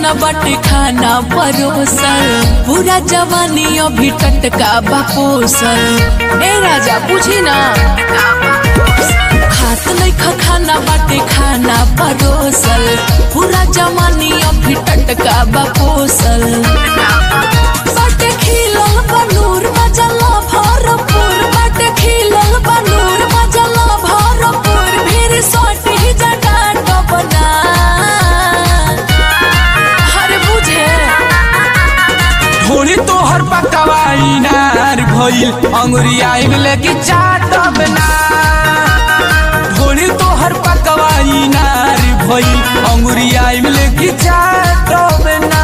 खाना बाटे खाना परोसल पूरा जवानी अभी टटका बापोसल ए राजा पूछी ना खात नहीं खा खाना बाटे खाना परोसल पूरा जवानी अभी टटका बापोसल बाटे खिलल बनूर मजला भरपूर बाटे खिलल बनूर मजला भरपूर फिर सोटी जटा बना हर बुझे थोड़ी तोहर पकवाई नार भइल अंगुरी आइब लेके चाटब ना थोड़ी तोहर पकवाई नार भइल अंगुरी आइब लेके चाटब ना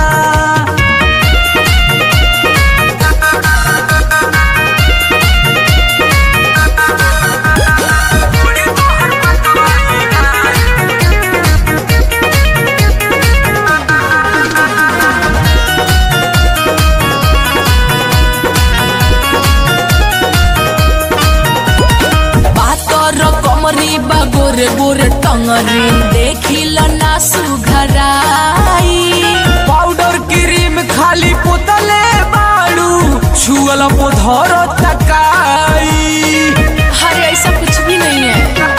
पातर कमरी बा गोरे गोरे टंगरी देखिल ना सुघराई पाउडर क्रीम खाली पोतले बाड़ू छुअल पोधर तकाई हरे ऐसा कुछ भी नहीं है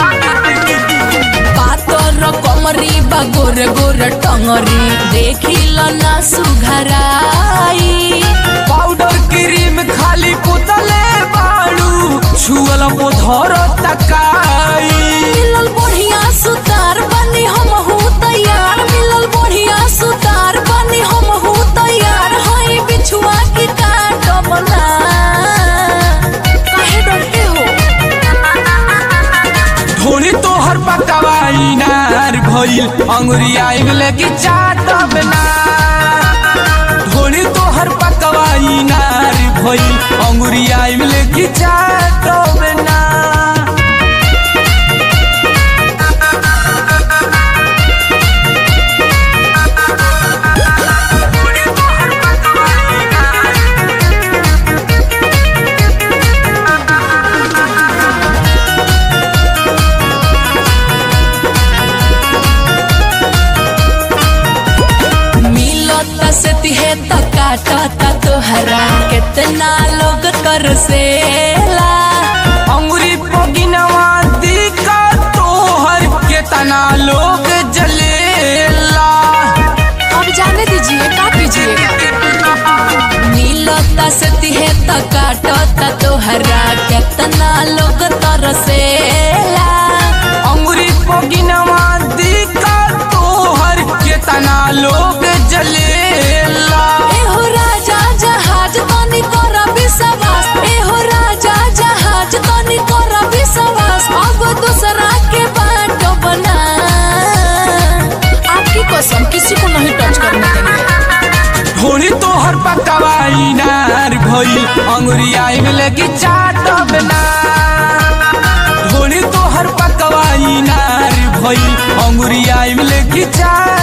पातर कमरी बा गोरे गोरे टंगरी देखिल ना सुघराई पाउडर क्रीम खाली पोतले बाड़ू छुअल पोधर तकाई मिलल बढ़िया सुतार बनी हम हूँ तैयार मिलल बढ़िया सुतार बनी हम हूँ तैयार हई बिछुआ की काट बना काहे डरते हो थोड़ी तोहर पकवाई नार भइल अंगुरी आइब लेके चाटब ना थोड़ी तोहर पकवाई नार भइल अंगुरी आइब लेके चाटब ना मिलत से तिहे त काटत तोहरा कितना लोग तरसेला अंगुरी पगिनवा दिका तोहर केतना लोग जलेला अब जाने दीजिए का कीजिएगा मिलत से तिहे त काटत तोहरा कितना लोग तरसेला अंगुरी पगिनवा दिका तोहर केतना लोग जलेला एहो राजा जहाज तनी कर विश्वास एहो राजा जहाज तनी कर विश्वास अब दूसरा के बाट बना आपकी कसम किसी को नहीं टच करने देंगे थोड़ी तोहर पकवाई नार भइल अंगुरी आइब लेके चाटब ना थोड़ी तोहर पकवाई नार भइल अंगुरी आइब लेके चाट